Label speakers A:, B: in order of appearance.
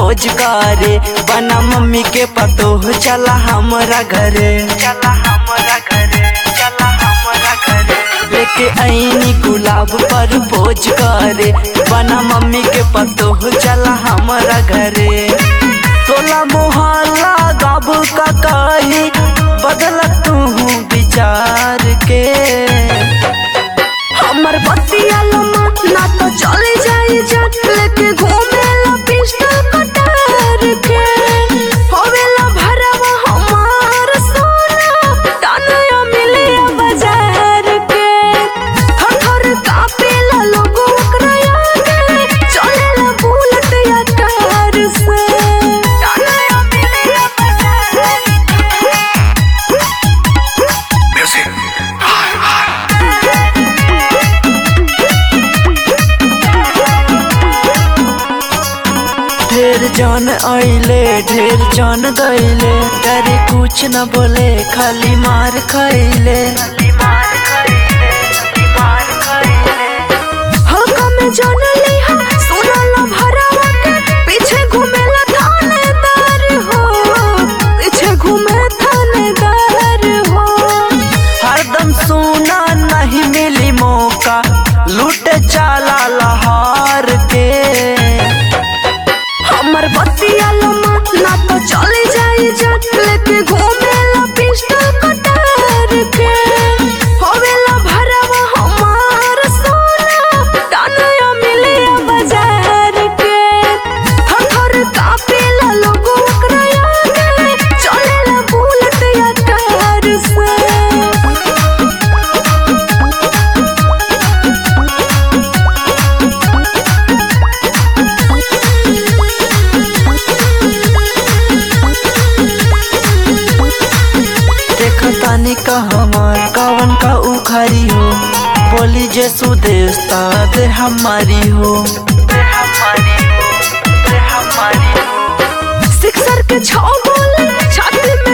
A: pose करे बना mummy के पतो चला हमरा घरे चला हमरा घरे चला हमरा घरे लेके आईनी गुलाब पर पोज करे बना मम्मी के पतो चला हमरा घरे तोला मोहल्ला गाब का कही बदल तू विचार के
B: हमर बतिया लम्मा ना तो चले जाई जट लेके घूमे ला पिस्टल कटार के होवेला भरवा हमार सोना टानया मिले बाजार के थर थर कापे ला लोगो ओकरा आगे चलेला बुलेट या कार से टानया मिले बाजार
A: ढेर जान आइले ढेर जान गईले डरे कुछ न बोले खाली मार खाइले
B: हल्का में जान ली हा सुनला भरावा के पीछे घूमेला थानेदार हो पीछे घूमे थानेदार हो
A: हरदम सोना नहीं मिली मौका लूट चाला लहार के
B: हमर बतिया लम्मा ना तो चले जाई जट लेके घूमेला पिस्टल कटार के होवेला भरावा हमार सोना टानया मिले बाजार के थर थर कापेला लोगो ओकरा आगे चलेला बुलेट या कार से
A: देख तानी का हमार कवन का उखारी हो बोली जे सुदेशता दे हमारी हो दे हमारी हो दे हमारी हो
B: सिक्सर के छौ बोले छाती में